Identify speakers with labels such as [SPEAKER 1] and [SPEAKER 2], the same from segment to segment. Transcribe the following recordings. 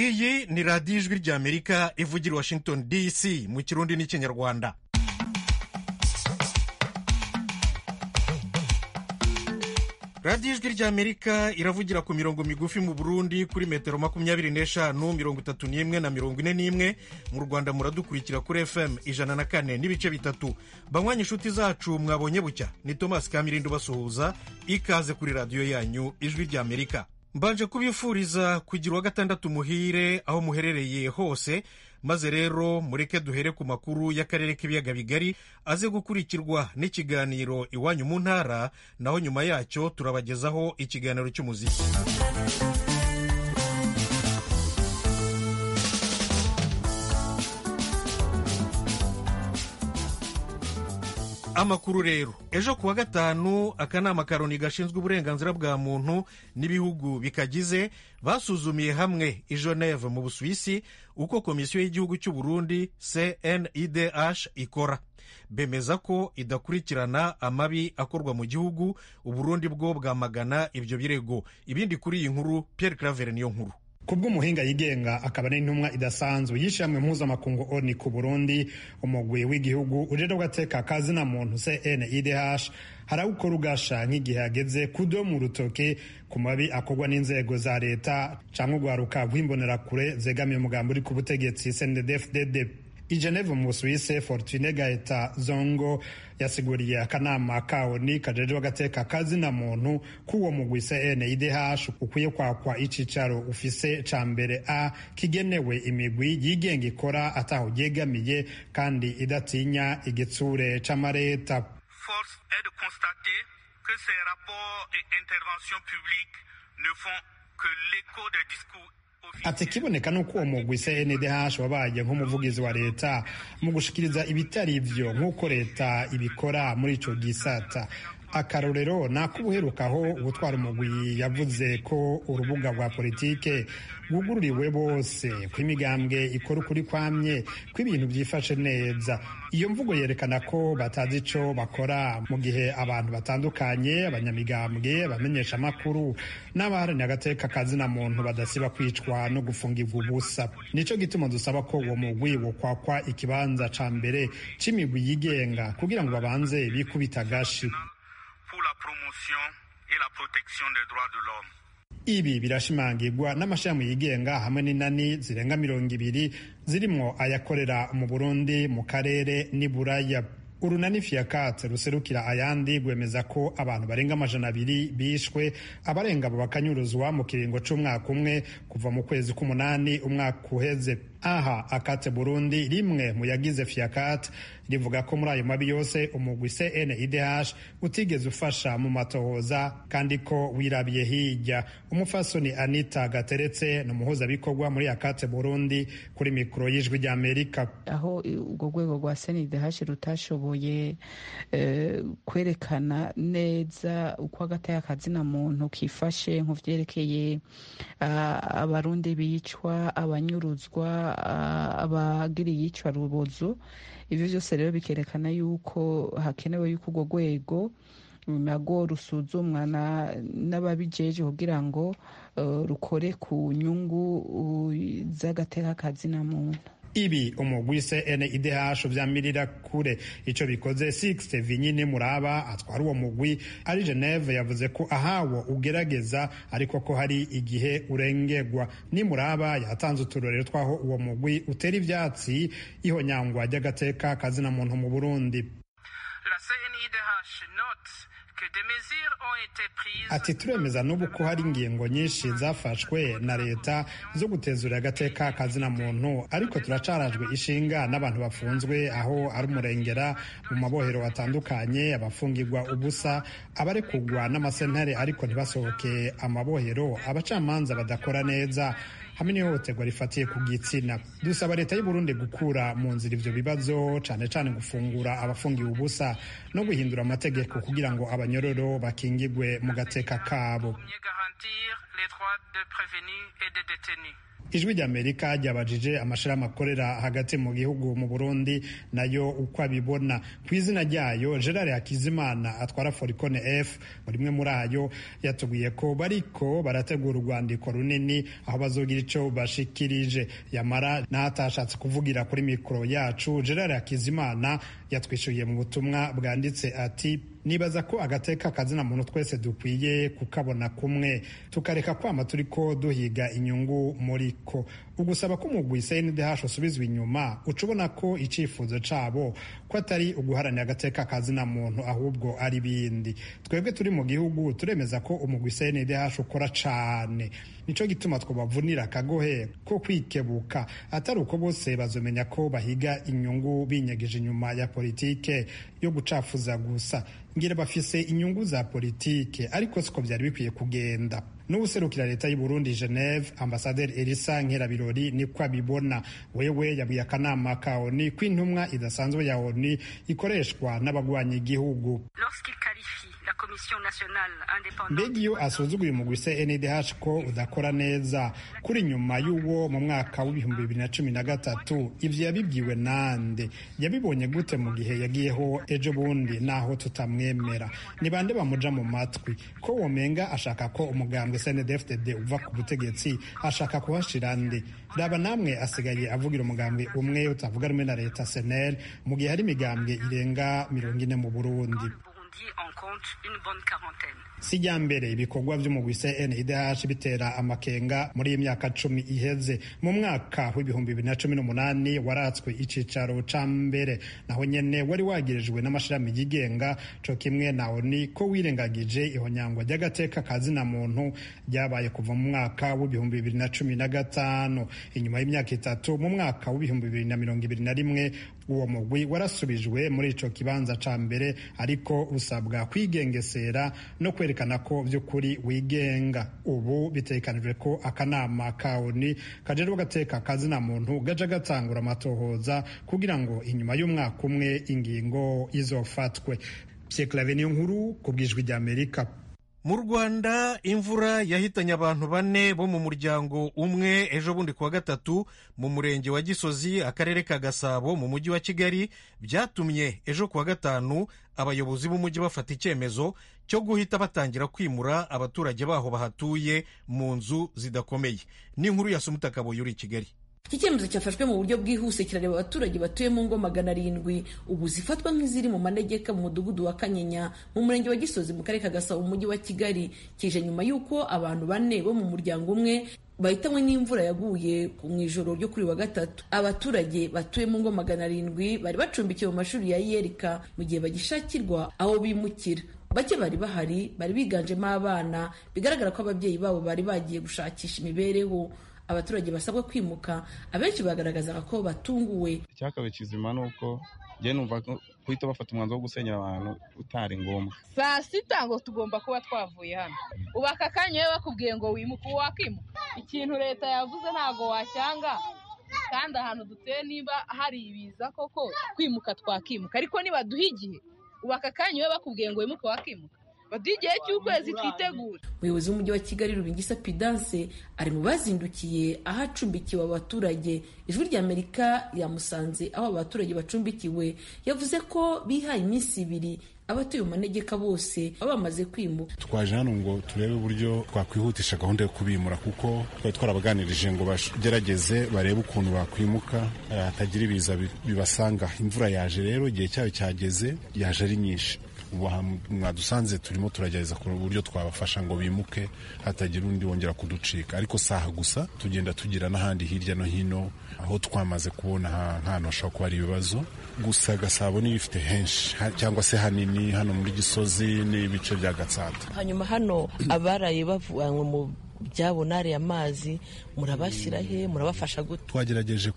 [SPEAKER 1] iyi ni radiyo ijwi ry'amerika ivugira i washington dc mu kirundi n'ikinyarwanda radiyo ijwi ry'amerika iravugira ku mirongo migufi mu burundi kuri metero makumyabiri n'eshanu mirongo itatu n'imwe na mirongo ine n'imwe mu rwanda muradukurikira kuri fm ijana na kane n'ibice bitatu banywanye inshuti zacu mwabonye bucya ni tomasi kamirindi ubasuhuza ikaze kuri radiyo yanyu ijwi ry'amerika mbanje kubifuriza kugira uwa gatandatu muhire aho muherereye hose maze rero mureke duhere ku makuru y'akarere k'ibiyaga bigari aze gukurikirwa n'ikiganiro iwanyu mu ntara naho nyuma yacyo turabagezaho ikiganiro cy'umuziki amakuru rero ejo kuwa gatanu akanama ka loni gashinzwe uburenganzira bwa muntu n'ibihugu bikagize basuzumiye hamwe i geneve mu busuwisi uko komisiyo y'igihugu cy'u burundi cnidh ikora bemeza ko idakurikirana amabi akorwa mu gihugu uburundi bwo bwamagana ibyo birego ibindi kuri iyi nkuru pierre claver niyo nkuru
[SPEAKER 2] kubw'umuhinga yigenga akaba n'intumwa idasanzwe y'ishyirahamwe mpuzamakungu oni ku burundi umugwi w'igihugu ujejwe agateka kazina muntu cndh harawukora ugasha nk'igihe hageze kudomu rutoke ku mabi akorwa n'inzego za leta cyangwa urwaruka rw'imbonerakure zegamiye umugambi uri ku butegetsi cnddfdd i geneve mu busuwise fortune gaeta zongo yasiguriye akanama kawoni kajejwe agateka kazina muntu k'uwo mugwi cndh ukwiye kwakwa icicaro ufise ca mbere a kigenewe imigwi yigenga ikora ataho ryegamiye kandi idatinya igitsure c'amareta
[SPEAKER 3] force est de constater que ces rapports et interventions publiques ne font que l'écho des discours
[SPEAKER 2] ati kiboneka nuko uwo mugwi cndh wabaye nk'umuvugizi wa leta mu gushikiriza ibitari ivyo nk'uko leta ibikora muri ico gisata akarorero ni ak'ubuherukaho gutwara umugwi yavuze ko urubuga rwa politike rwugururiwe bose ko imigambwe ikora ukuri kwamye ko ibintu byifashe neza iyo mvugo yerekana ko batazi icyo bakora mu gihe abantu batandukanye abanyamigambwe abamenyesha amakuru n'abaharanira agateka kazina muntu badasiba kwicwa no gufungirwa ubusa nicyo gituma dusaba ko uwo mugwi wokwakwa ikibanza cya mbere cy'imigwi yigenga kugira ngo babanze bikubita agashi
[SPEAKER 3] la promotion et la protection des droits de l'homme.
[SPEAKER 2] ibi birashimangirwa n'amashami yigenga hamwe n'inani zirenga mirongo ibiri zirimo ayakorera mu burundi mu karere n'i buraya urunani fiyakate ruserukira ayandi rwemeza ko abantu barenga amajana abiri bishwe abarenga abo bakanyuruzwa mu kiringo c'umwaka umwe kuva mu kwezi k'umunani umwaka uheze aha akate burundi rimwe mu yagize fiyakate rivuga ko muri ayo mabi yose umugwi cndh utigeze ufasha mu matohoza kandi ko wirabiye hirya umufasoni anita gateretse ni umuhuzabikorwa muri akate burundi kuri mikoro y'ijwi rya amerika
[SPEAKER 4] aho urwo rwego rwa cndh rutashoboye eh, kwerekana neza uko agata y'akazina muntu kifashe nku vyerekeye uh, abarundi bicwa abanyuruzwa abagira iyicwa rubozo ibyo byose rero bikerekana yuko hakenewe yuko urwo rwego nago rusuzumwa n'ababijejwe kugira ngo rukore ku nyungu z'agaterakazina muntu
[SPEAKER 2] ibi umugwise NIDH vyamirira kure ico bikoze Six Vinyine Muraba atwara uwo mugwi ari Geneve yavuze ko ahawo ugerageza ariko ko hari igihe urengerwa ni Muraba yatanze uturorero twaho uwo mugwi utera ivyatsi ihonyangwa ry'agateka kazina muntu mu Burundi
[SPEAKER 3] La CNIDH note
[SPEAKER 2] ati turemeza n'ubu ko hari ingingo nyinshi zafashwe na leta zo gutezura agateka kazina muntu ariko turacarajwe ishinga n'abantu bafunzwe aho ari umurengera mu mabohero atandukanye abafungirwa ubusa abarekugwa n'amasentare ariko ntibasohoke amabohero abacamanza badakora neza hamwe n'ihohoterwa rifatiye ku gitsina dusaba leta y'u Burundi gukura mu nzira ivyo bibazo cane cane gufungura abafungiwe ubusa no guhindura amategeko kugira ngo abanyororo bakingigwe mu gateka kabo ijwi ry'amerika ryabajije amashyirahamwe akorera hagati mu gihugu mu burundi nayo uko abibona ku izina ryayo gerard hakizimana atwara forikone f muri imwe muri ayo yatubwiye ko bariko barategura urwandiko runini aho bazogira icyo bashikirije yamara n'atashatse kuvugira kuri mikoro yacu gerard hakizimana yatwishyuye mu butumwa bwanditse ati nibaza ko agateka kazina muntu twese dukwiye kukabona kumwe tukareka kwama turi ko duhiga inyungu muri ko ugusaba ko umugwi cndh usubizwa inyuma uca ubona ko icyifuzo cabo ko atari uguharanira agateka kazina muntu ahubwo ari bindi twebwe turi mu gihugu turemeza ko umugwi cndh ukora cane nico gituma twobavunira akagohe ko kwikebuka atari uko bose bazomenya ko bahiga inyungu binyegeje inyuma ya politike yo gucafuza gusa ngira bafise inyungu za politike ariko siko byari bikwiye kugenda n'ubuserukira leta y'u Burundi Geneve ambasaderi Elisa Nkirabirori niko abibona wewe yabwiye akanama ka ONU ko intumwa idasanzwe ya ONU ikoreshwa n'abagwanya igihugu mbega iyo asuzuguye umugwi cndh ko udakora neza kuri nyuma y'uwo mu mwaka w'ibihumbi bibiri na cumi na gatatu ibyo yabibwiwe nande yabibonye gute mu gihe yagiyeho ejo bundi naho tutamwemera ni bande bamuja mu matwi ko womenga ashaka ko umugambwe cndfdd uva ku butegetsi ashaka kuhashira nde raba namwe asigaye avugira umugambwe umwe utavuga rumwe na leta senel mu gihe hari imigambwe irenga mirongo ine mu burundi si rya mbere ibikorwa by'umugwi cndh bitera amakenga muri iyi myaka cumi iheze mu mwaka w'ibihumbi bibiri na cumi n'umunani waratswe icicaro ca mbere naho nyene wari wagirijwe n'amashirami yigenga co kimwe na oni ko wirengagije ihonyangwa ry'agateka kazina muntu ryabaye kuva mu mwaka w'ibihumbi bibiri na cumi na gatanu inyuma y'imyaka itatu mu mwaka w'ibihumbi bibiri na mirongo ibiri na rimwe uwo mugwi warasubijwe muri ico kibanza ca mbere ariko usabwa kwigengesera no kwerekana ko by'ukuri wigenga ubu bitekanijwe ko akanama ka oni kajerwa gateka kazina muntu gaja gatangura amatohoza kugira ngo inyuma y'umwaka umwe ingingo izofatwe psikilave niyo nkuru ku bwijwi ry'amerika
[SPEAKER 1] mu rwanda imvura yahitanye abantu bane bo mu muryango umwe ejo bundi kuwa gatatu mu murenge wa gisozi akarere ka gasabo mu mujyi wa kigali byatumye ejo kuwa gatanu abayobozi b'umujyi bafata icyemezo cyo guhita batangira kwimura abaturage baho bahatuye mu nzu zidakomeye n'inkuru ya sumutakaboye uri i kigali
[SPEAKER 5] iki cyemezo cyafashwe mu buryo bwihuse kirareba abaturage batuye mu ngo magana arindwi ubu zifatwa nk'iziri mu manegeka mu mudugudu wa kanyinya mu murenge wa gisozi mu karere ka gasabo mu mujyi wa kigali kije nyuma y'uko abantu bane bo mu muryango umwe bahitanywe n'imvura yaguye mu ijoro ryo kuri wa gatatu abaturage batuye mu ngo magana arindwi bari bacumbikiwe mu mashuri ya yerika mu gihe bagishakirwa aho bimukira bake bari bahari bari biganjemo abana bigaragara ko ababyeyi babo bari bagiye gushakisha imibereho abaturage basabwa kwimuka abenshi bagaragazaga ko batunguwe
[SPEAKER 6] icyakabaye kizima ni uko njye numva guhita bafata umwanzuro wo gusenyera abantu utari ngombwa
[SPEAKER 7] saa sita ngo tugomba kuba twavuye hano ubu aka kanya we bakubwiye ngo wimuke ubu wakimuka ikintu leta yavuze ntabwo wacyanga kandi ahantu duteye niba hari ibiza koko kwimuka twakimuka ariko nibaduha igihe ubu aka kanya we bakubwiye ngo wimuke wakimuka baduha igihe cy'ukwezi twitegura
[SPEAKER 5] umuyobozi w'umujyi wa kigali rubingisa pidanse ari mu bazindukiye aho acumbikiwe abaturage ijwi ry'amerika yamusanze aho abaturage bacumbikiwe yavuze ko bihaye iminsi ibiri abatuye mu manegeka bose baba bamaze kwimuka
[SPEAKER 8] twaje hano ngo turebe uburyo twakwihutisha gahunda yo kubimura kuko twari twarabaganirije ngo bagerageze barebe ukuntu bakwimuka hatagira ibiza bibasanga imvura yaje rero igihe cyayo cyageze yaje ari nyinshi mwadusanze turimo turagerageza ku buryo twabafasha ngo bimuke hatagira undi wongera kuducika ariko saha gusa tugenda tugira n'ahandi hirya no hino aho twamaze kubona ahantu hashobora kuba hari ibibazo gusa gasabo n'ibifite henshi cyangwa se hanini hano muri gisozi n'ibice bya gatsata
[SPEAKER 9] hanyuma hano abaraye bavanywe mu byabo nari amazi murabashyira he murabafasha gute
[SPEAKER 8] twagerageje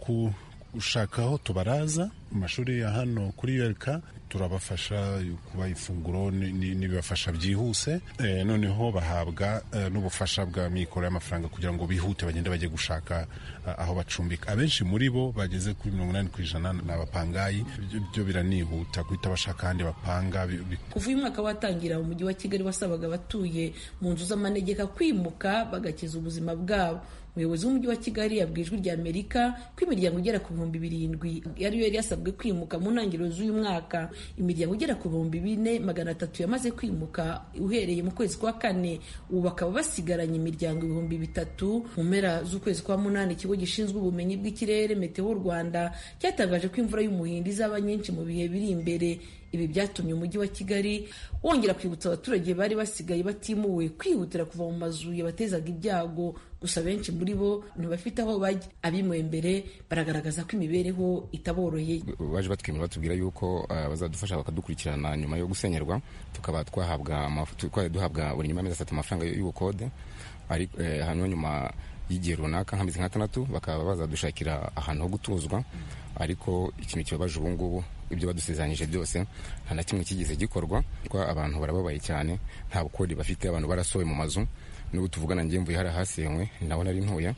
[SPEAKER 8] gushaka aho tubaraza mu mashuri ya hano kuri yereka turabafasha kubaha ifunguro n'ibibafasha byihuse noneho bahabwa n'ubufasha bwa mikoro y'amafaranga kugira ngo bihute bagende bajye gushaka aho bacumbika abenshi muri bo bageze kuri mirongo inani ku ijana ni abapangayi byo biranihuta guhita bashaka ahandi bapanga
[SPEAKER 5] kuva uyu mwaka watangira umujyi wa kigali wasabaga abatuye mu nzu z'amanegeka kwimuka bagakiza ubuzima bwabo umuyobozi w'umujyi wa kigali yabwiye ijwi rya amerika ko imiryango igera ku bihumbi birindwi ariyo yari yasabwe kwimuka mu ntangiriro z'uyu mwaka imiryango igera ku bihumbi bine magana atatu yamaze kwimuka uhereye mu kwezi kwa kane ubu bakaba basigaranye imiryango ibihumbi bitatu mu mpera z'ukwezi kwa munani ikigo gishinzwe ubumenyi bw'ikirere meteo rwanda cyatangaje ko imvura y'umuhindo izaba nyinshi mu bihe biri imbere ibi byatumye umujyi wa kigali wongera kwibutsa abaturage bari basigaye batimuwe kwihutira kuva mu mazu yabatezaga ibyago gusa benshi muri bo ntibafite aho bajya abimuwe mbere baragaragaza ko imibereho itaboroheye
[SPEAKER 10] baje batwemera batubwira yuko ah, bazadufasha bakadukurikirana nyuma yo gusenyerwa tukaba twahabwa amafu- twari duhabwa buri nyuma y'amezi atatu amafaranga y'ubukode ari eh, hanyuma nyuma y'igihe runaka nk'amezi nk'atandatu bakaba bazadushakira ahantu ho gutuzwa ariko ikintu kibabaje ubu ngubu ibyo badusezeranyije byose nta na kimwe kigeze gikorwa kuko abantu barababaye cyane nta bukori bafite abantu barasowe mu mazu n'ubu tuvugana ngewe mvuye hari ahasenywe ni naho nari ntuye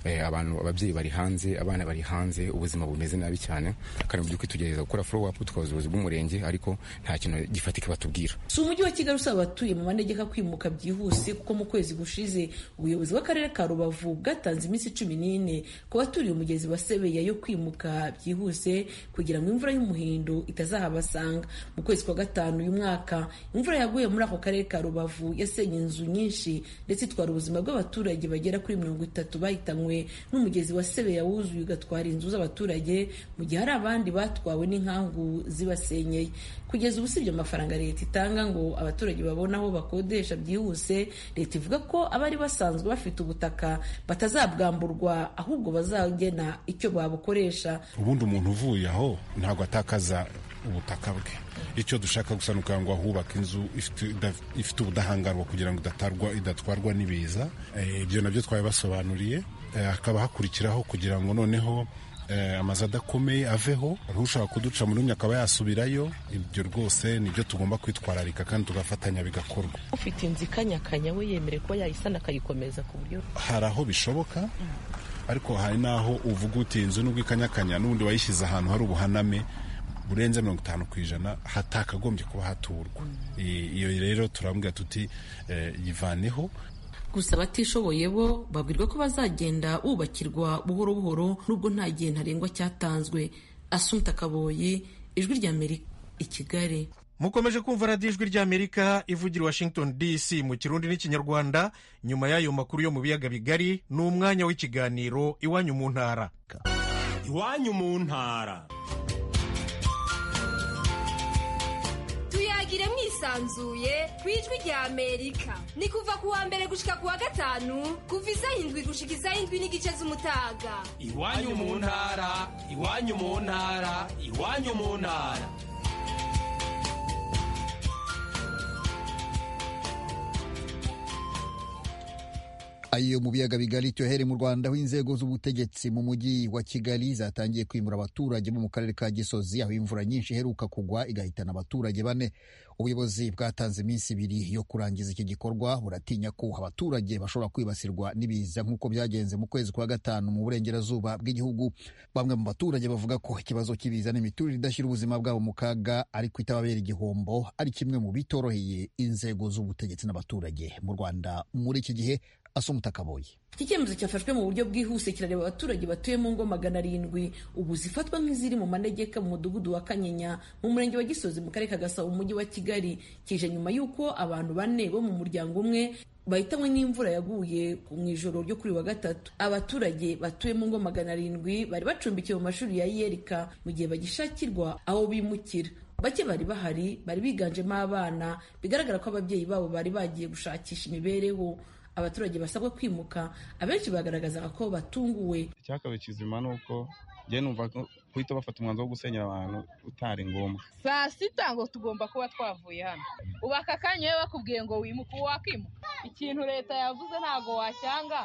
[SPEAKER 10] Eh, abantu ababyeyi bari hanze abana bari hanze ubuzima bumeze nabi cyane kandi mu by'ukuri tugerageza gukora follow up tukabaza ubuyobozi bw'umurenge ariko nta kintu gifatika batubwira
[SPEAKER 5] si umujyi wa kigali usaba abatuye mu manegeka kwimuka byihuse kuko mu kwezi gushize ubuyobozi bw'akarere ka rubavu bwatanze iminsi cumi n'ine ku baturiye umugezi wa sebeya yo kwimuka byihuse kugira ngo imvura y'umuhindo itazahabasanga mu kwezi kwa gatanu uyu mwaka imvura yaguye muri ako karere ka rubavu yasenye inzu nyinshi ndetse itwara ubuzima bw'abaturage bagera kuri mirongo itatu bahitanywe n'umugezi wa sebeya wuzuye ugatwara inzu z'abaturage mu gihe hari abandi batwawe n'inkangu zibasenyeye kugeza ubu si ibyo mafaranga leta itanga ngo abaturage babone aho bakodesha byihuse leta ivuga ko abari basanzwe bafite ubutaka batazabwamburwa ahubwo bazagena icyo babukoresha
[SPEAKER 8] ubundi umuntu uvuye aho ntabwo atakaza ubutaka bwe icyo dushaka gusa ni ukugira ngo ahubake inzu ifite- idaf- ifite ubudahangarwa kugira ngo idatarwa idatwarwa n'ibiza Eh, ibyo nabyo twabibasobanuriye Eh, hakaba hakurikiraho kugira ngo noneho eh, amazu adakomeye aveho hari ushaka kuduca mu rumwe akaba yasubirayo ibyo rwose nibyo tugomba kwitwararika kandi tugafatanya bigakorwa
[SPEAKER 9] ufite inzu ikanyakanya we yemerewe kuba yayisana akayikomeza ku buryo
[SPEAKER 8] hari aho bishoboka ariko hari n'aho uvuga uti inzu nubwo ikanyakanya n'ubundi wayishyize ahantu hari ubuhaname burenze mirongo itanu ku ijana hatakagombye kuba haturwa I- iyo rero turambwira tuti eh, yivaneho
[SPEAKER 5] gusa abatishoboye bo babwirwa ko bazagenda bubakirwa buhoro buhoro nubwo nta gihe ntarengwa cyatanzwe asunta kaboyi ijwi rya amerika i kigali
[SPEAKER 1] mukomeje kumva radiyo ijwi ry'amerika ivugira i washington dc mu kirundi n'ikinyarwanda nyuma y'ayo makuru yo mu biyaga bigari ni umwanya w'ikiganiro iwanyu mu ntara
[SPEAKER 11] iwanyu mu ntara
[SPEAKER 12] tuyagire mwisanzuye ku ijwi rya amerika ni kuva ku wa mbere gushika ku wa gatanu kuva isaha indwi gushika isaha indwi n'igice z'umutaga
[SPEAKER 11] iwanyu mu ntara iwanyu mu ntara iwanyu mu ntara
[SPEAKER 13] ayo mu biyaga bigari cyohere mu rwanda aho inzego z'ubutegetsi mu mujyi wa kigali zatangiye kwimura abaturage bo mu karere ka gisozi aho imvura nyinshi iheruka kugwa igahitana abaturage bane ubuyobozi bwatanze iminsi ibiri yo kurangiza iki gikorwa buratinya ko abaturage bashobora kwibasirwa n'ibiza nk'uko byagenze mu kwezi kwa gatanu mu burengerazuba bw'igihugu bamwe mu baturage bavuga ko ikibazo cy'ibiza n'imiturire idashyira ubuzima bwabo mu kaga ariko itababera igihombo ari kimwe mu bitoroheye inzego z'ubutegetsi n'abaturage mu rwanda muri iki gihe asumuta kaboyi
[SPEAKER 5] iki cyemezo cyafashwe mu buryo bwihuse kirareba abaturage batuye mu ngo magana arindwi ubu zifatwa nk'iziri mu manegeka mu mudugudu wa kanyinya mu murenge wa gisozi mu karere ka gasabo mu mujyi wa kigali kije nyuma y'uko abantu bane bo mu muryango umwe bahitanywe n'imvura yaguye mu ijoro ryo kuri wa gatatu abaturage batuye mu ngo magana arindwi bari bacumbikiwe mu mashuri ya yerika mu gihe bagishakirwa aho bimukira bake bari bahari bari biganjemo abana bigaragara ko ababyeyi babo bari bagiye gushakisha imibereho abaturage basabwa kwimuka abenshi bagaragazaga ko batunguwe
[SPEAKER 6] icyakabaye kizima ni uko njye numva ko guhita bafata umwanzuro wo gusenyera abantu utari ngombwa
[SPEAKER 7] saa sita ngo tugomba kuba twavuye hano ubu aka kanya iyo bakubwiye ngo wimuke ubu wakimuka ikintu leta yavuze ntabwo wacyanga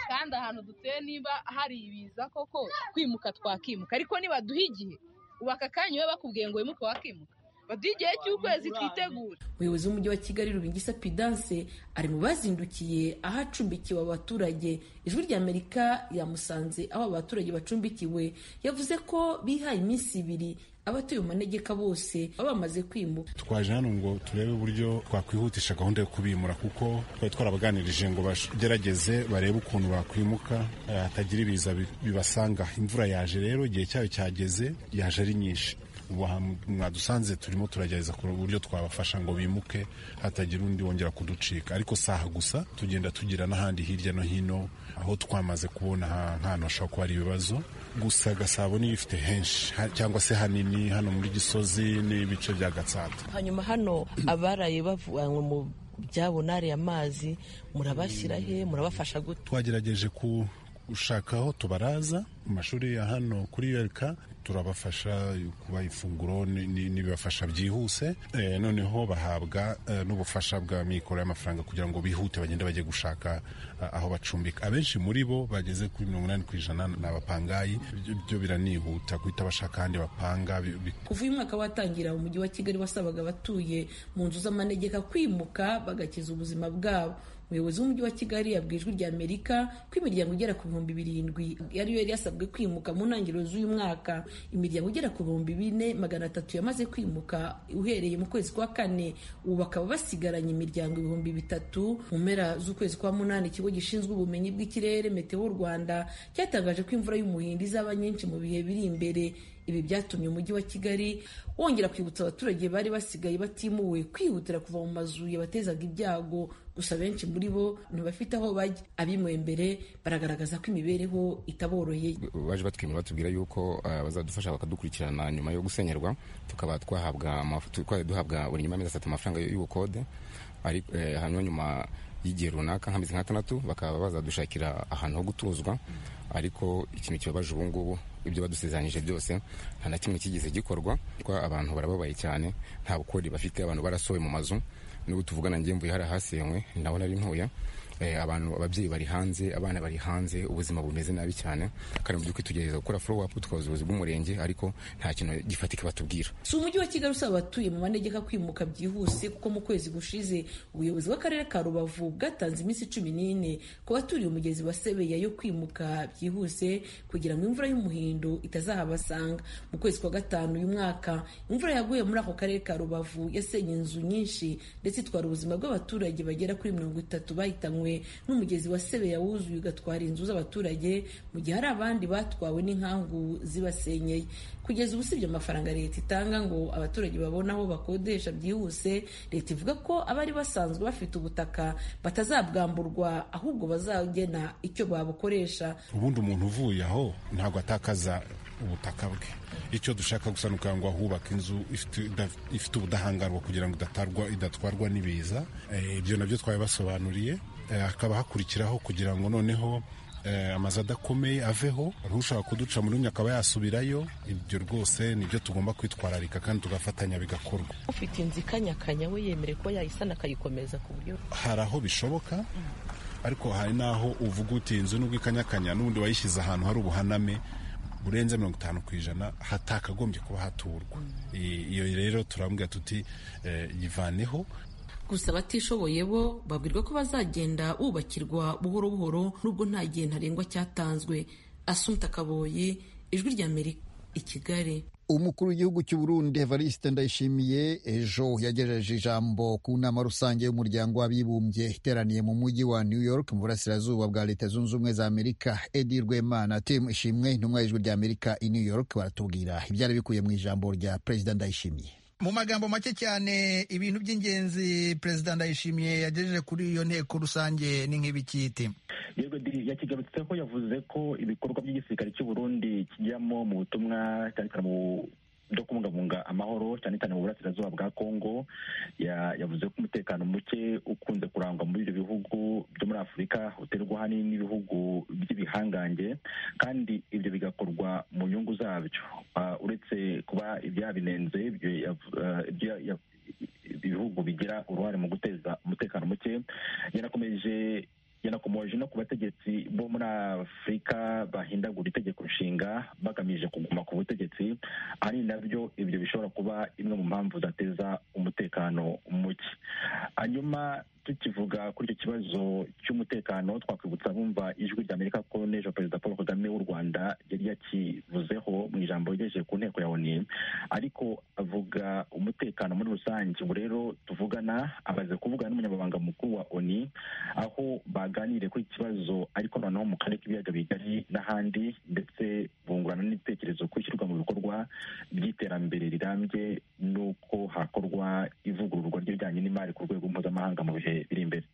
[SPEAKER 7] kandi ahantu duteye niba hari ibiza koko kwimuka twakimuka ariko nibaduha igihe ubu aka kanya iyo bakubwiye ngo wimuke wakimuka baduhe igihe cy'ukwezi twitegure
[SPEAKER 5] umuyobozi w'umujyi wa kigali rubingisa pidanse ari mu bazindukiye aho acumbikiwe abaturage ijwi rya amerika yamusanze aho abaturage bacumbikiwe yavuze ko bihaye iminsi ibiri abatuye mu manegeka bose baba bamaze kwimuka
[SPEAKER 8] twaje hano ngo turebe uburyo twakwihutisha gahunda yo kubimura kuko twari twarabaganirije ngo bagerageze barebe ukuntu bakwimuka eh, hatagira ibiza bi- bibasanga imvura yaje rero igihe cyayo cyageze yaje ari nyinshi ubu aha mwadusanze turimo turagerageza kureba uburyo twabafasha ngo bimuke hatagira undi wongera kuducika ariko si aha gusa tugenda tugira n'ahandi hirya no hino aho twamaze kubona ha- nk'ahantu hashobora kuba hari ibibazo gusa gasabo niyo ifite henshi ha- cyangwa se hanini hano muri gisozi n'ibice bya gatsata
[SPEAKER 9] hanyuma hano abaraye bavanywe mu byabo nariya mazi murabashyira he murabafasha gute
[SPEAKER 8] twagerageje ku gushaka aho tubaraza mu mashuri ya hano kuri yereka turabafasha kubaha ifunguro ni- ni- n'ibibafasha byihuse Eh, noneho bahabwa eh, n'ubufasha bwa mikoro y'amafaranga kugira ngo bihute bagende bajye gushaka ah, aho bacumbika abenshi muri bo bageze kuri mirongo inani ku ijana ni abapangayi Ibyo- byo biranihuta guhita bashaka ahandi bapanga bi- bi-
[SPEAKER 5] kuva uyu mwaka watangira umujyi wa kigali wasabaga abatuye mu nzu z'amanegeka kwimuka bagakiza ubuzima bwabo umuyobozi w'umujyi wa kigali yabwiye ijwi rya amerika ko imiryango igera ku bihumbi birindwi ariyo yari yasabwe kwimuka mu ntangiriro z'uyu mwaka imiryango igera ku bihumbi bine magana atatu yamaze kwimuka uhereye mu kwezi kwa kane ubu bakaba basigaranye imiryango ibihumbi bitatu mu mpera z'ukwezi kwa munani ikigo gishinzwe ubumenyi bw'ikirere meteo rwanda cyatangaje ko imvura y'umuhindo izaba nyinshi mu bihe biri imbere ibi byatumye umujyi wa kigali wongera kwibutsa abaturage bari basigaye batimuwe kwihutira kuva mu mazu yabatezaga ibyago gusa benshi muri bo ntibafite aho bajya abimuwe mbere baragaragaza ko imibereho itaboroheye
[SPEAKER 10] baje batwimura batubwira yuko eh, bazadufasha bakadukurikirana nyuma yo gusenyerwa tukaba twahabwa amafu- twari duhabwa buri nyuma y'amezi atatu amafaranga y'ubukode ari eh, hanyuma nyuma y'igihe runaka nk'amezi nk'atandatu bakaba bazadushakira ahantu ho gutuzwa ariko ikintu kibabaje ubu ngubu ibyo badusezeranyije byose nta na kimwe kigeze gikorwa kwa abantu barababaye cyane nta bukode bafite abantu barasohoye mu mazu n'ubu tuvugana njye mvuye hari ahasenywe nawe nari ntuye Eh, abantu ababyeyi bari hanze abana bari hanze ubuzima bumeze nabi cyane kandi mu by'ukuri tugerageza gukora follow up tukabaza ubuyobozi bw'umurenge ariko nta kintu gifatika batubwira
[SPEAKER 5] si umujyi wa kigali usaba abatuye mu manegeka kwimuka byihuse kuko mu kwezi gushize ubuyobozi bw'akarere ka rubavu bwatanze iminsi cumi n'ine ku baturiye umugezi wa sebeya yo kwimuka byihuse kugira ngo imvura y'umuhindo itazahabasanga mu kwezi kwa gatanu uyu mwaka imvura yaguye muri ako karere ka rubavu yasenye inzu nyinshi ndetse itwara ubuzima bw'abaturage bagera kuri mirongo itatu bahitanywe n'umugezi wa sebeya wuzuye ugatwara inzu z'abaturage mu gihe hari abandi batwawe n'inkangu zibasenyeye kugeza ubu usibye amafaranga leta itanga ngo abaturage babone aho bakodesha byihuse leta ivuga ko abari basanzwe bafite ubutaka batazabwamburwa ahubwo bazagena icyo babukoresha
[SPEAKER 8] ubundi umuntu uvuye aho ntabwo atakaza ubutaka bwe icyo dushaka gusa ni ukugira ngo ahubake inzu ifite- idaf- ifite ubudahangarwa kugira ngo idatarwa idatwarwa n'ibiza Eh, ibyo nabyo twabibasobanuriye Eh, hakaba hakurikiraho kugira ngo noneho eh, amazu adakomeye aveho ushaka kuduca muri umwe akaba yasubirayo ibyo rwose nibyo tugomba kwitwararika kandi tugafatanya bigakorwa
[SPEAKER 9] ufite inzu ikanyakanya we yemere kuba yayisana akayikomeza ku buryo
[SPEAKER 8] hari aho bishoboka ariko hari n'aho uvuga uti inzu n'ubwo ikanyakanya n'ubundi wayishyize ahantu hari ubuhaname burenze mirongo itanu ku ijana hatakagombye kuba haturwa I- iyo rero turambwira tuti eh, yivaneho
[SPEAKER 5] gusa abatishoboye bo babwirwa ko bazagenda bubakirwa buhoro buhoro nubwo nta gihe ntarengwa cyatanzwe asunta kaboyi ijwi rya amerika i kigali
[SPEAKER 13] umukuru w'igihugu cy'u Burundi Evariste Ndayishimiye ejo yagejeje ijambo ku nama rusange y'umuryango w'abibumbye iteraniye mu mujyi wa New York mu burasirazuba bwa Leta Zunze Ubumwe za Amerika Edi Rwemana Tim Ishimwe intumwa y'ijwi rya Amerika i New York baratubwira ibyari bikuye mu ijambo rya Perezida Ndayishimiye
[SPEAKER 14] mu magambo make cyane ibintu by'ingenzi perezida ndayishimiye yagejeje kuri iyo nteko rusange ni nk'ibikiti
[SPEAKER 15] yakigarutseho yavuze ko ibikorwa by'igisirikare cy'u Burundi kijyamo mu butumwa cyane cyane mu byo kubungabunga amahoro cyane cyane mu burasirazuba bwa Kongo Ya- yavuze ko umutekano muke ukunze kurangwa muri ibyo bihugu byo muri Afurika uterwa ahanini n'ibihugu by'ibihangange kandi ibyo bigakorwa mu nyungu zabyo Ah, uretse kuba ibyabinenze ibyo yav- ah, ibyo ya- ya- ibihugu bigira uruhare mu guteza umutekano muke yanakomeje yanakomoje no ku bategetsi bo muri afurika bahindagura itegeko nshinga bagamije kuguma ku butegetsi ari nabyo ibyo bishobora kuba imwe mu mpamvu zateza umutekano muke hanyuma tukivuga kuri icyo kibazo cy'umutekano twakwibutsa bumva ijwi ry'amerika ko n'ejo perezida paul kagame w'u rwanda yari yakivuzeho mu ijambo yagejeje ku nteko ya oni ariko avuga umutekano muri rusange ubu rero tuvugana amaze kuvugana n'umunyamabanga mukuru wa oni aho baganiriye kuri iki kibazo ariko noneho mu karere k'ibiyaga bigari n'ahandi ndetse bungurana n'ibitekerezo ku ishyirwa mu bikorwa by'iterambere rirambye n'uko hakorwa ivugururwa ry'ibijyanye n'imari ku rwego mpuzamahanga mu bihe biri imbere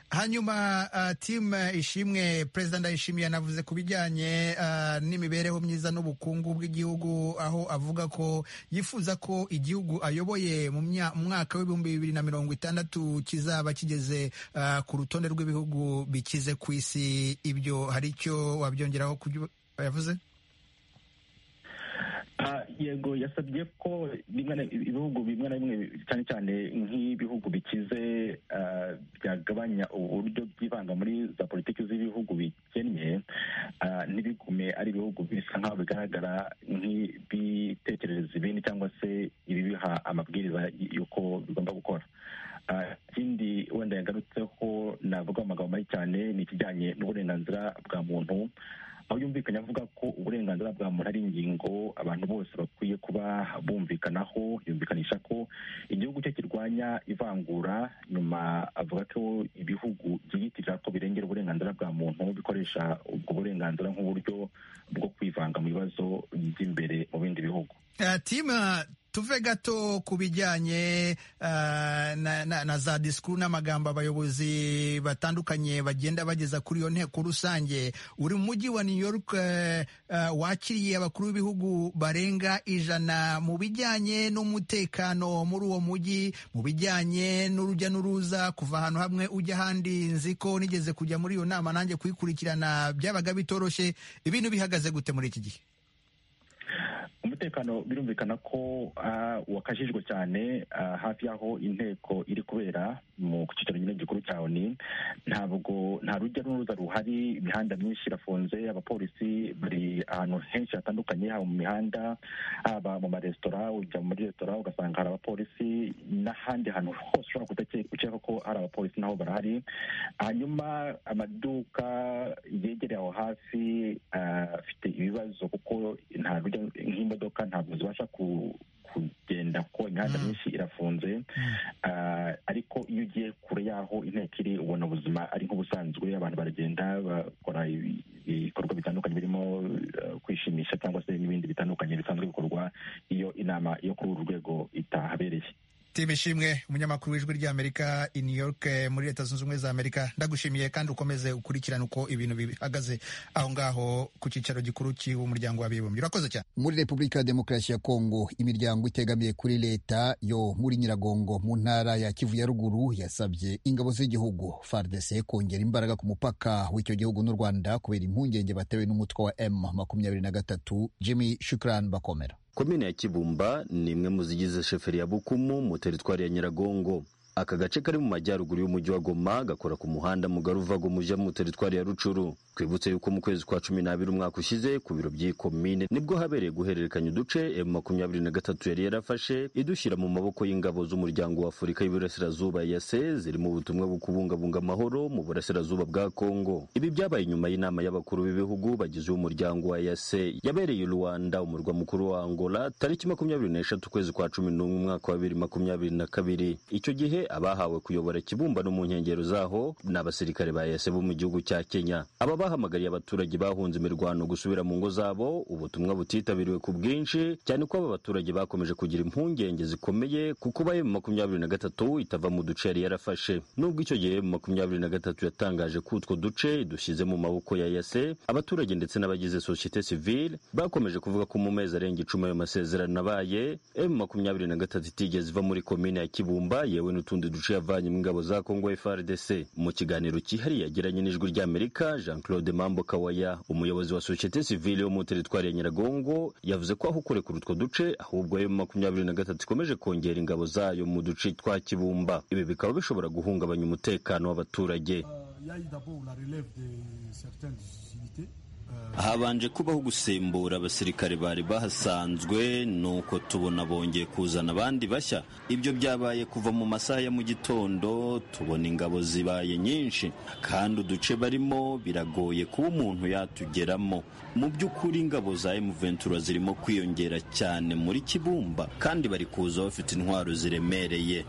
[SPEAKER 14] hanyuma uh, tim ishimwe perezida ndayishimiye yanavuze ku bijyanye uh, n'imibereho myiza n'ubukungu bw'igihugu aho avuga ko yifuza ko igihugu ayoboye mu mwaka w'ibihumbi bibiri na mirongo itandatu kizaba kigeze uh, ku rutonde rw'ibihugu bikize ku isi ibyo hari icyo wabyongeraho kubyo yavuze
[SPEAKER 15] yego yasabye ko ibihugu bimwe na bimwe cyane cyane nk'ibihugu bikize byagabanya uburyo byivanga muri za politiki z'ibihugu bikennye ntibigume ari ibihugu bisa nk'aho bigaragara nk'ibitekerereza ibindi cyangwa se ibibiha amabwiriza y'uko bigomba gukora ikindi wenda yagarutseho navuga amagambo mabi cyane ni ikijyanye n'uburenganzira bwa muntu aho yumvikanye avuga ko uburenganzira bwa muntu ari ingingo abantu bose bakwiye kuba bumvikanaho yumvikanisha ko igihugu cye kirwanya ivangura nyuma avuga ko ibihugu byiyitirira ko birengera uburenganzira bwa muntu bikoresha ubwo burenganzira nk'uburyo bwo kwivanga mu bibazo by'imbere mu bindi bihugu
[SPEAKER 14] tuve gato ku bijyanye uh, na, na, na za disikuru n'amagambo abayobozi batandukanye bagenda bageza kuri iyo nteko rusange uri mu mujyi wa new york uh, uh, wakiriye abakuru b'ibihugu barenga ijana mu bijyanye n'umutekano muri uwo mujyi mu bijyanye n'urujya n'uruza kuva ahantu hamwe ujya ahandi nzi ko nigeze kujya muri iyo nama nanjye kuyikurikirana byabaga bitoroshye ibintu bihagaze gute muri iki gihe
[SPEAKER 15] umutekano birumvikana ko wakajijwe cyane hafi y'aho inteko iri kubera mu cyicaro nyine gikuru cya oni ntabwo nta rujya n'uruza ruhari imihanda myinshi irafunze abapolisi bari ahantu henshi hatandukanye haba mu mihanda haba mu maresitora ujya muri resitora ugasanga hari abapolisi n'ahandi hantu hose ushobora gukeka ko hari abapolisi naho barahari hanyuma amaduka yegereye aho hafi afite ibibazo kuko nta rujya nk'imodoka ntabwo zibasha kugenda kuko imihanda myinshi irafunze ariko iyo ugiye kure y'aho inteko iri ubona ubuzima ari nk'ubusanzwe abantu baragenda bakora ibikorwa bitandukanye birimo kwishimisha cyangwa se n'ibindi bitandukanye bisanzwe bikorwa iyo inama yo kuri uru rwego itahabereye
[SPEAKER 14] tim ishimwe umunyamakuru w'ijwi ry'amerika i new york muri leta zunze ubumwe za amerika ndagushimiye kandi ukomeze ukurikirane uko ibintu bihagaze aho ngaho ku cyicaro gikuru cy'umuryango w'abibumbye urakoze cyane
[SPEAKER 13] muri repubulika ya demokarasi ya kongo imiryango itegamiye kuri leta yo muri nyiragongo mu ntara ya kivu ya ruguru yasabye ingabo z'igihugu fardc kongera imbaraga ku mupaka w'icyo gihugu n'u rwanda kubera impungenge batewe n'umutwe wa m makumyabiri na gatatu jimmy shukran bakomera
[SPEAKER 16] komine ya kibumba ni imwe mu zigize sheferi ya bukumu mu teritwari ya nyiragongo aka gace kari mu majyaruguru y'umujyi wa goma gakora ku muhanda mugari uva gomuja mu teritwari ya rucuru twibutse yuko mu kwezi kwa cumi n'abiri umwaka ushize ku biro by'iyi komine nibwo habereye guhererekanya uduce m makumyabiri na gatatu yari yarafashe idushyira mu maboko y'ingabo z'umuryango wa afurika y'iburasirazuba yase ziri mu butumwa bwo kubungabunga amahoro mu burasirazuba bwa kongo ibi byabaye nyuma y'inama y'abakuru b'ibihugu bagize umuryango wa yase yabereye i rwanda umurwa mukuru wa angola tariki makumyabiri n'eshatu ukwezi kwa cumi n'umwe umwaka wa bibiri makumyabiri na kabiri icyo gihe abahawe kuyobora ikibumbano mu nkengero zaho ni abasirikare ba yase bo mu gihugu cya kenya aba bahamagariye abaturage bahunze imirwano gusubira mu ngo zabo ubutumwa butitabiriwe ku bwinshi cyane ko aba baturage bakomeje kugira impungenge zikomeye ku kuba emu makumyabiri na gatatu itava mu duce yari yarafashe nubwo icyo gihe emu makumyabiri na gatatu yatangaje ko utwo duce dushyize mu maboko ya yase abaturage ndetse n'abagize sosiyete sivile bakomeje kuvuga ko mu mezi arenga icumi ayo masezerano abaye emu makumyabiri na gatatu itigeze iva muri komine ya kibumba yewe n'utundi duce yavanyemo ingabo za kongo frdc mu kiganiro cyihariye yagiranye n'ijwi ry'amerika jean claude Claude Mambo Kawaya umuyobozi wa societe civile yo mu teritwari ya Nyiragongo yavuze ko aho kure kuri utwo duce ahubwo ayo makumyabiri na gatatu ikomeje kongera ingabo zayo mu duce twa Kibumba ibi bikaba bishobora guhungabanya umutekano w'abaturage habanje kubaho gusimbura abasirikare bari bahasanzwe nuko tubona bongeye kuzana abandi bashya ibyo byabaye kuva mu masaha ya mu gitondo tubona ingabo zibaye nyinshi kandi uduce barimo biragoye kuba umuntu yatugeramo mu by'ukuri ingabo za emuventura zirimo kwiyongera cyane muri kibumba kandi bari kuza bafite intwaro ziremereye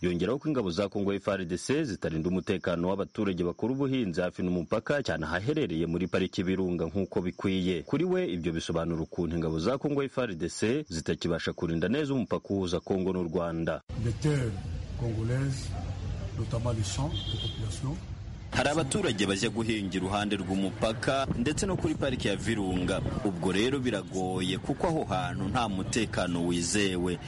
[SPEAKER 16] yongeraho ko ingabo za kongo FARDC zitarinda umutekano w'abaturage bakora ubuhinzi hafi n'umupaka cyane ahaherereye muri pariki y'ibirunga nk'uko bikwiye kuri we ibyo bisobanura ukuntu ingabo za kongo FARDC zitakibasha kurinda neza umupaka uhuza kongo n'u rwanda hari abaturage bajya guhinga iruhande rw'umupaka ndetse no kuri pariki ya virunga ubwo rero biragoye kuko aho hantu nta mutekano wizewe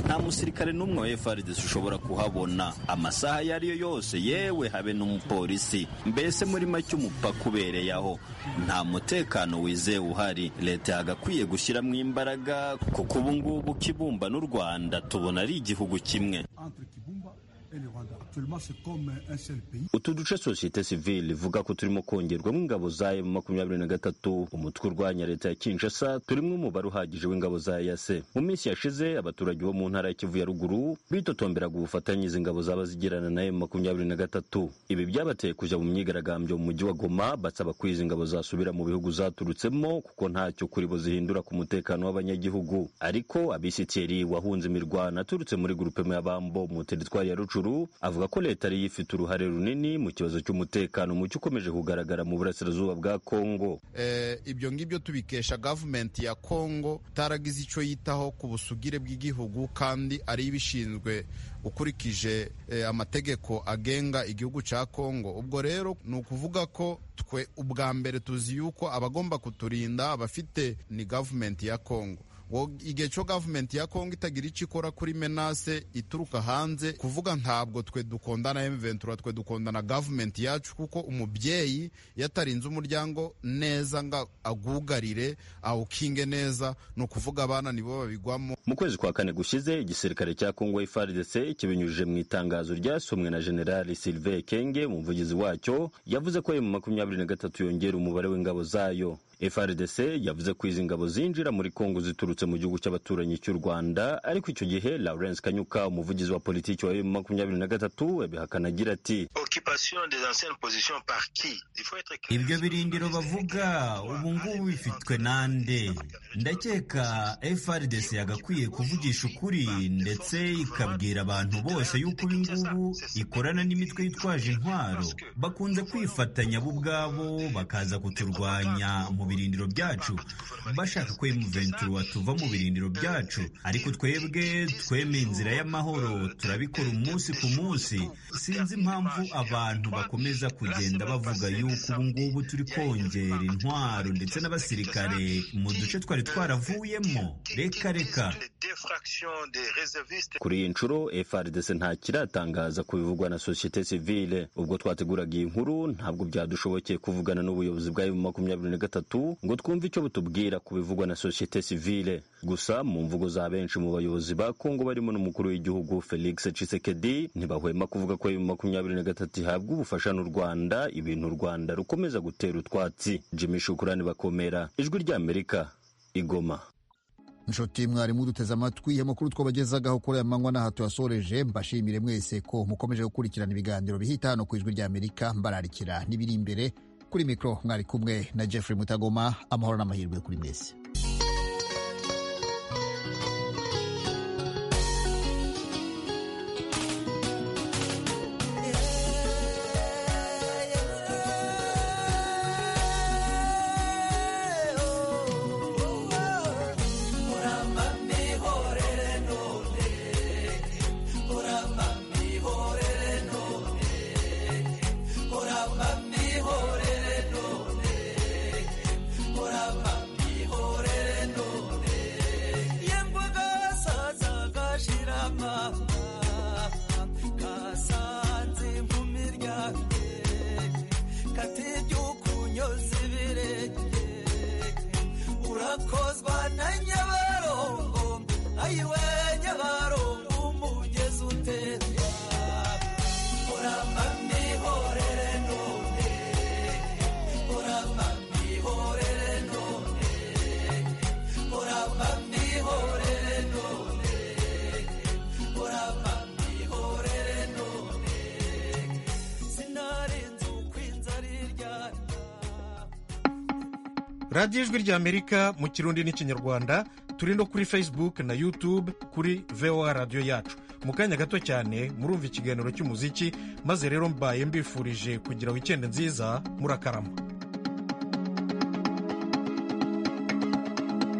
[SPEAKER 16] nta musirikare n'umwe wa FARDC ushobora kuhabona amasaha ayo ari yo yose yewe habe n'umupolisi mbese muri make umupaka ubereye aho nta mutekano wizewe uhari leta yagakwiye gushyiramo imbaraga kuko ubu ngubu kibumba n'u rwanda tubona ari igihugu kimwe utu duce sosiyete sivile ivuga ko turimo kongerwamo ingabo za emu makumyabiri na gatatu umutwe urwanya leta ya kinshasa turimo umubare uhagije w'ingabo za yase mu minsi yashize abaturage bo mu ntara ya kivu ya ruguru bitotomberaga ubufatanye izi ngabo zaba zigirana na emu makumyabiri na gatatu ibi byabateye kujya mu myigaragambyo mu mujyi wa goma basaba ko izi ngabo zasubira mu bihugu zaturutsemo kuko ntacyo kuri bo zihindura ku mutekano w'abanyagihugu ariko abisitiyeri wahunze imirwano aturutse muri gurupe y'abambo mu teritwari ya rucuru avuga ko leta ariyo ifite uruhare runini mu kibazo cy'umutekano mucyo ukomeje kugaragara mu burasirazuba bwa kongo
[SPEAKER 17] ibyo ngibyo tubikesha gavumenti ya kongo itaragize icyo yitaho ku busugire bw'igihugu kandi ariyo ibishinzwe ukurikije amategeko agenga igihugu cya kongo ubwo rero ni ukuvuga ko twe ubwa mbere tuzi yuko abagomba kuturinda abafite ni gavumenti ya kongo igihe cyo gavumenti ya kongo itagira icyo ikora kuri menase ituruka hanze kuvuga ntabwo twe dukundana emuventura twe dukundana gavumenti yacu kuko umubyeyi iyo atarinze umuryango neza ngo agugarire awukinge neza ni ukuvuga abana nibo babigwamo
[SPEAKER 16] mu kwezi kwa kane gushize igisirikare cya kongo FARDC kibinyujije mu itangazo ryasomwe na generali Sylvain Kenge umuvugizi wacyo yavuze ko ayo mu makumyabiri na gatatu yongera umubare w'ingabo zayo FRDC yavuze ko izi ngabo zinjira muri Kongo ziturutse mu gihugu cy'abaturanyi cy'u Rwanda ariko icyo gihe Lawrence Kanyuka umuvugizi wa politiki wa makumyabiri na gatatu abihakana agira ati
[SPEAKER 18] ibyo birindiro bavuga ubu ngubu bifitwe nande ndakeka FRDC yagakwiye kuvugisha ukuri ndetse ikabwira abantu bose yuko ubu ngubu ikorana n'imitwe yitwaje intwaro bakunze kwifatanya bo ubwabo bakaza kuturwanya mu birindiro byacu bashaka ko emuventura tuva mu birindiro byacu ariko twebwe tweme inzira y'amahoro turabikora umunsi ku munsi sinzi impamvu abantu bakomeza kugenda bavuga yuko ubu ngubu turi kongera intwaro ndetse n'abasirikare mu duce twari twaravuyemo reka reka
[SPEAKER 16] kuri iyi nshuro FRDC nta kiratangaza ku bivugwa na sosiyete sivile ubwo twateguraga iyi nkuru ntabwo byadushobokeye kuvugana n'ubuyobozi bwa makumyabiri na gatatu ngo twumve icyo butubwira ku bivugwa na sosiyete sivile gusa mu mvugo za benshi mu bayobozi ba kongo barimo n'umukuru w'igihugu felix cisekedi ntibahwema kuvuga ko emu makumyabiri na gatatu ihabwa ubufasha n'u rwanda ibintu u rwanda rukomeza gutera utwatsi jimmy shukurani bakomera ijwi ry'amerika igoma
[SPEAKER 13] inshuti mwari muduteze amatwi amakuru twabagezagaho kuri aya manywa n'aha tuyasoreje mbashimire mwese ko mukomeje gukurikirana ibiganiro bihita hano ku ijwi ry'amerika mbararikira n'ibiri imbere kuri mikoro mwari kumwe na Jeffrey Mutagoma amahoro n'amahirwe kuri mwese
[SPEAKER 1] radiyo ijwi ry'amerika mu kirundi n'ikinyarwanda turi no kuri facebook na youtube kuri voa radiyo yacu mu kanya gato cyane murumva ikiganiro cy'umuziki maze rero mbaye mbifurije kugira wikende nziza murakarama